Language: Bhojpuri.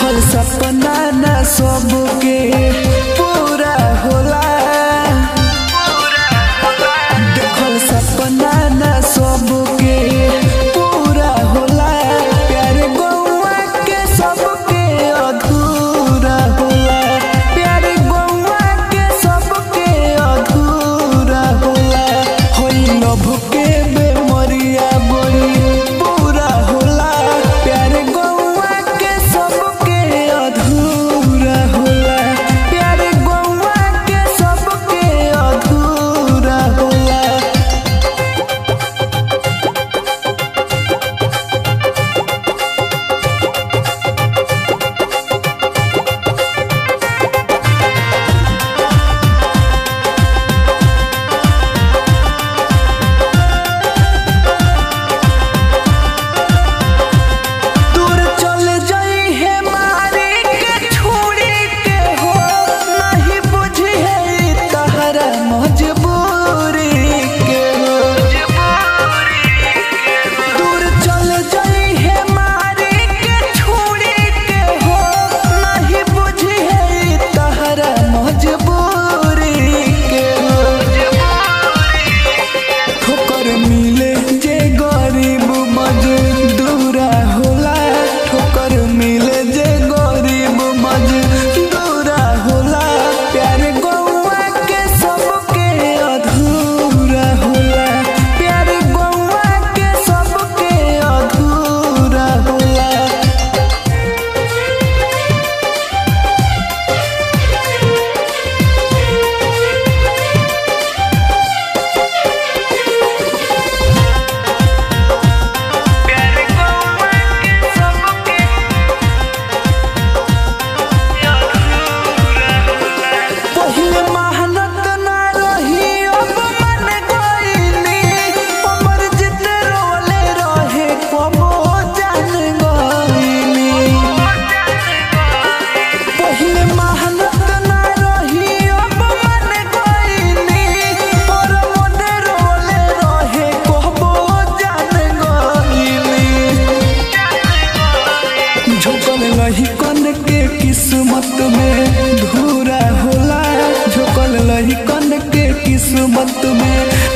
देखल सपना न सबके पूरा होला देखल सपना न सबके पूरा होला प्यार गौआ के सबके अधूरा होला प्यार गौआ के सबके अधूरा होला होई लभ के बेमरिया बड़ी पूरा होला प्यार गौआ के सबके अधूरा होला प्यार गौआ के सबके अधूरा होला दूर चल जाई है मारे के छोड़ी के हो नहीं बुझी है तहरा मजबूरी के हो दूर चल जाई है मारे के छोड़ी के हो नहीं बुझी है तहरा मजबूरी के हो ठोकर मिले जे गरीब मजदूरा होला ठोकर मिले जे गरीब मजदूरा होला प्यार गौआ के सबके अधूरा होला प्यार गौआ के सबके अधूरा होला पहिले मेहनत ना रही अब मन गईली हमर जितने रोले रहे कबो जान गईली पहिले मेहनत ना रही अब मन गईली पर मन रोले रहे कबो जान गईली झोकल लही कन के किस्मत में धूरा होला झोकल लही कन के किस्मत में